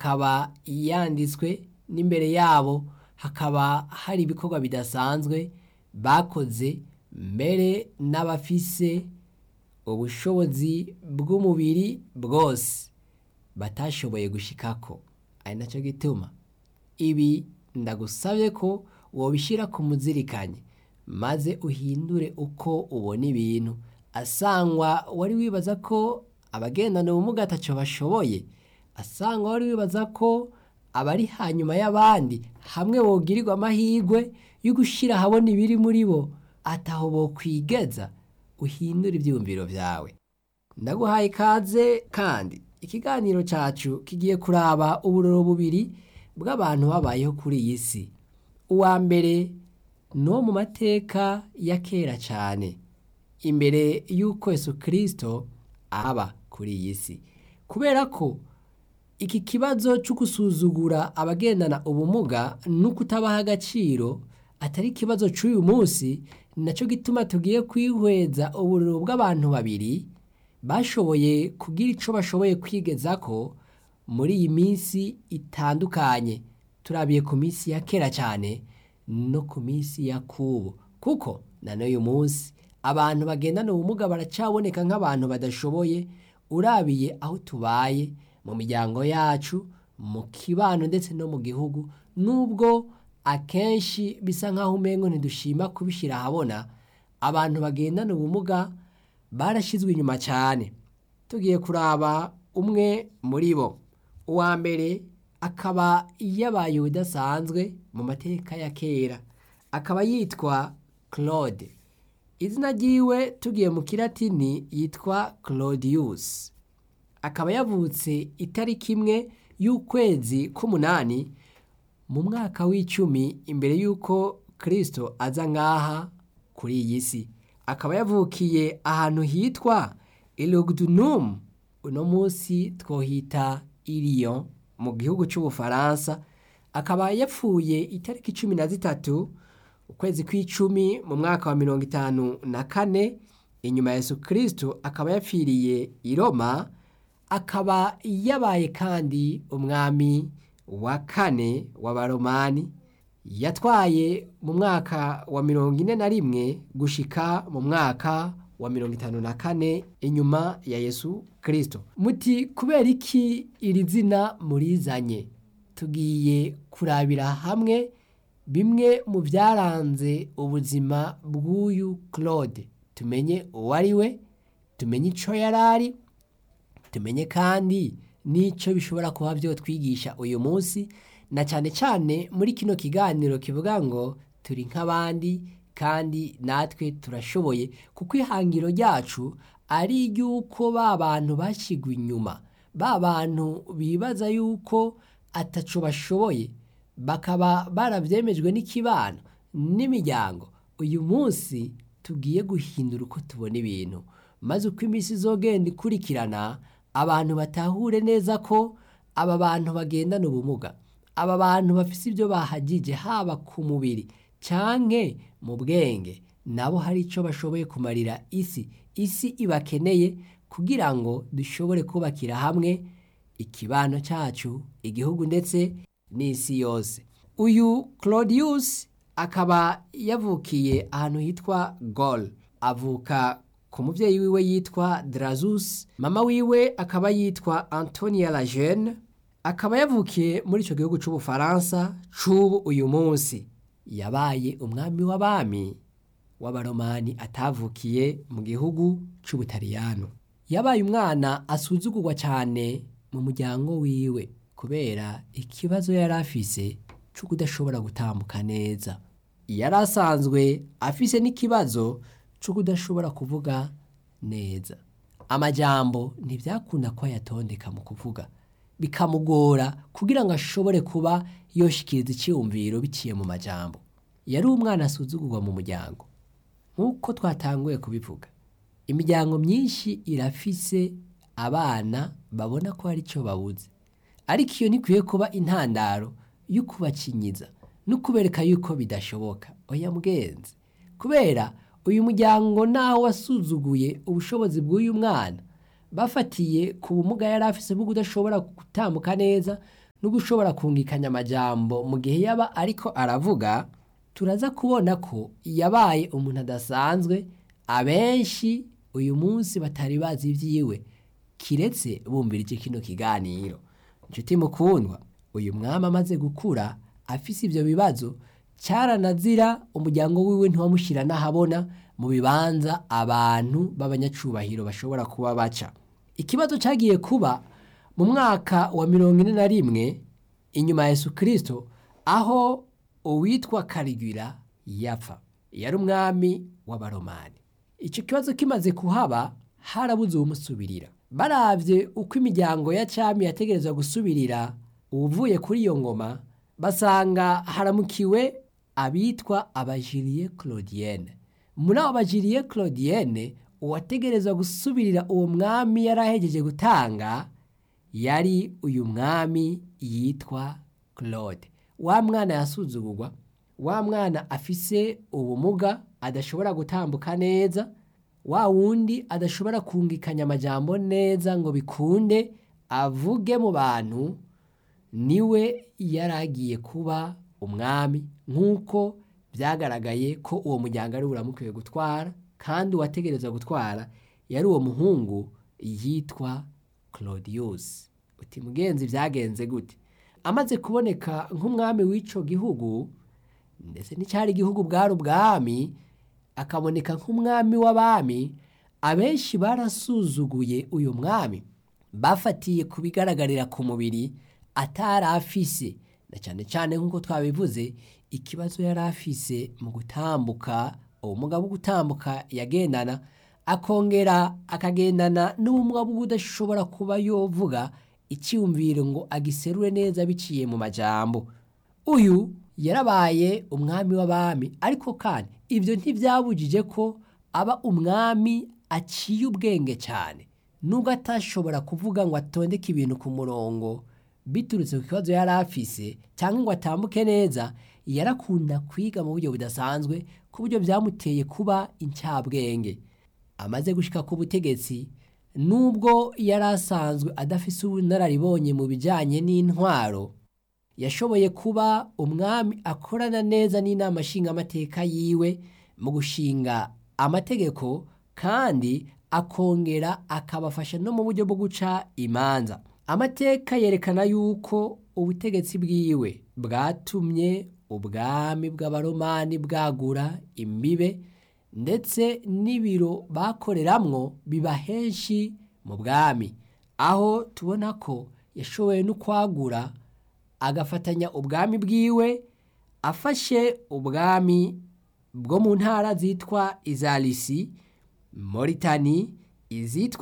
akaba yanditswe n'imbere yabo hakaba hari ibikorwa bidasanzwe bakoze mbere n'abafise ubushobozi bw'umubiri bwose batashoboye gushikako ari nacyo gituma ibi ndagusabye ko wobishyira ku muzirikanye maze uhindure uko ubona ibintu asangwa wari wibaza ko abagendana ubumuga atacyo bashoboye asangwa wari wibaza ko abari hanyuma y'abandi hamwe bogirirwa amahirwe yo gushyira ahabona ibiri muri bo ataho bokwigeza uhindure ibyiyumviro byawe ndaguhaye ikaze kandi ikiganiro cyacu kigiye kuraba uburoro bubiri bw'abantu babayeho kuri iyi si uwa mbere ni uwo mu mateka ya kera cyane imbere y'uko Yesu kirisito aba kuri iyi si kubera ko iki kibazo cyo gusuzugura abagendana ubumuga no kutabaha agaciro atari ikibazo cy'uyu munsi nacyo gituma tugiye kwihweza uburiro bw'abantu babiri bashoboye kugira icyo bashoboye kwigeza ko muri iyi minsi itandukanye turabiye ku minsi ya kera cyane no ku minsi ya kubu kuko na n'uyu munsi abantu bagendana ubumuga baracaboneka nk'abantu badashoboye urabiye aho tubaye mu miryango yacu mu kibano ndetse no mu gihugu nubwo akenshi bisa nk'aho umengo ntidushima kubishyira ahabona abantu bagendana ubumuga barashyizwe inyuma cyane tugiye kuraba umwe muri bo uwa mbere akaba yabaye udasanzwe mu mateka ya kera akaba yitwa claude izina ryiwe tugiye mu kiratini yitwa claudius akaba yavutse itariki imwe y'ukwezi k'umunani mu mwaka w'icumi imbere y'uko kirisito aza nk'aha kuri iyi si akaba yavukiye ahantu hitwa irogudunum uno munsi twohita iriyo mu gihugu cy'ubufaransa akaba yapfuye itariki cumi na zitatu ukwezi kw'icumi mu mwaka wa mirongo itanu na kane inyuma ya Yesu kirisito akaba yapfiriye i Roma akaba yabaye kandi umwami wa kane w'abaromani yatwaye mu mwaka wa mirongo ine na rimwe gushika mu mwaka wa mirongo itanu na kane inyuma ya Yesu kirisito muti kubera iki iri zina murizanye tugiye kurabira hamwe bimwe mu byaranze ubuzima bw'uyu claude tumenye uwo ari we tumenye icyo yari ari tumenye kandi n'icyo bishobora kuba byo twigisha uyu munsi na cyane cyane muri kino kiganiro kivuga ngo turi nk'abandi kandi natwe turashoboye kuko ihangiro ryacu ari iry'uko ba bantu bashyigwa inyuma ba bantu bibaza yuko ataco bashoboye bakaba barabyemejwe n'ikibano n'imiryango uyu munsi tugiye guhindura uko tubona ibintu maze uko iminsi izogenda ikurikirana abantu batahure neza ko aba bantu bagendana ubumuga aba bantu bafite ibyo bahagije haba ku mubiri canke mu bwenge nabo hari icyo bashoboye kumarira isi isi ibakeneye kugira ngo dushobore kubakira hamwe ikibano cyacu igihugu ndetse n'isi yose uyu claudius akaba yavukiye ahantu hitwa gol avuka ku mubyeyi wiwe yitwa drazus mama wiwe akaba yitwa antonia lagene akaba yavukiye muri icyo gihugu cy'ubufaransa c'ubu uyu munsi yabaye umwami w'abami w'abaromani atavukiye mu gihugu cy'ubutaliyano yabaye umwana asuzugurwa cyane mu muryango wiwe kubera ikibazo yari afise cyo kudashobora gutambuka neza yari asanzwe afise n'ikibazo cyo kudashobora kuvuga neza amajambo ntibyakunda ko ayatondeka mu kuvuga bikamugora kugira ngo ashobore kuba yoshikiriza icyiyumviro biciye mu majambo yari umwana asuzugurwa mu muryango nk'uko twatanguye kubivuga imiryango myinshi irafise abana babona ko hari icyo babuze ariko iyo ntikwiye kuba intandaro yo kubakinyiza no kubereka yuko bidashoboka oya mwenzi kubera uyu muryango nawe wasuzuguye ubushobozi bw'uyu mwana bafatiye ku bumuga yari afise bwo kudashobora gutambuka neza no gushobora kungikanya amajambo mu gihe yaba ariko aravuga turaza kubona ko yabaye umuntu adasanzwe abenshi uyu munsi batari bazi ibyiwe kiretse bumvirije kino kiganiro inshuti mukundwa uyu mwami amaze gukura afise ibyo bibazo cyaranazira umuryango wiwe ntiwamushyira n'ahabona mu bibanza abantu b'abanyacubahiro bashobora kuba baca ikibazo cyagiye kuba mu mwaka wa mirongo ine na rimwe inyuma ya Yesu kirisito aho uwitwa karigwira yapfa yari umwami w'abaromani icyo kibazo kimaze kuhaba harabuze uwumusubirira barabye uko imiryango ya cyami yategereza gusubirira uvuye kuri iyo ngoma basanga haramukiwe abitwa abajiriye claudienne muri abo bajiriye claudienne uwategereza gusubirira uwo mwami yari ahegeje gutanga yari uyu mwami yitwa claude wa mwana yasuzugurwa wa mwana afise ubumuga adashobora gutambuka neza wa wundi adashobora kungikanya amajambo neza ngo bikunde avuge mu bantu niwe yari agiye kuba umwami nk'uko byagaragaye ko uwo muryango ari uramukwiye gutwara kandi uwategereza gutwara yari uwo muhungu yitwa claudius uti mugenzi byagenze gute amaze kuboneka nk'umwami w'icyo gihugu ndetse n'icyari igihugu bwari ubwami akaboneka nk'umwami w'abami abenshi barasuzuguye uyu mwami bafatiye ku bigaragarira ku mubiri atari afise na cyane cyane nk'uko twabivuze ikibazo yari afise mu gutambuka ubumuga bwo gutambuka yagendana akongera akagendana n'ubumuga bwo udashobora kuba yovuga icyumviro ngo agiserure neza biciye mu majambo uyu yarabaye umwami w'abami ariko kandi ibyo ntibyabujije ko aba umwami aciye ubwenge cyane nubwo atashobora kuvuga ngo atondeke ibintu ku murongo biturutse ku kibazo yari afise cyangwa ngo atambuke neza yarakunda kwiga mu buryo budasanzwe ku buryo byamuteye kuba incabwenge amaze gushyika ku butegetsi nubwo yari asanzwe adafise ubunararibonye mu bijyanye n'intwaro yashoboye kuba umwami akorana neza n'inama nshingamateka yiwe mu gushinga amategeko kandi akongera akabafasha no mu buryo bwo guca imanza amateka yerekana yuko ubutegetsi bwiwe bwatumye ubwami bw'abaromani bwagura imbibe ndetse n'ibiro bakoreramwo biba henshi mu bwami aho tubona ko yashoboye no kwagura agafatanya ubwami bwiwe afashe ubwami bwo mu ntara zitwa izarisi moritani izitwa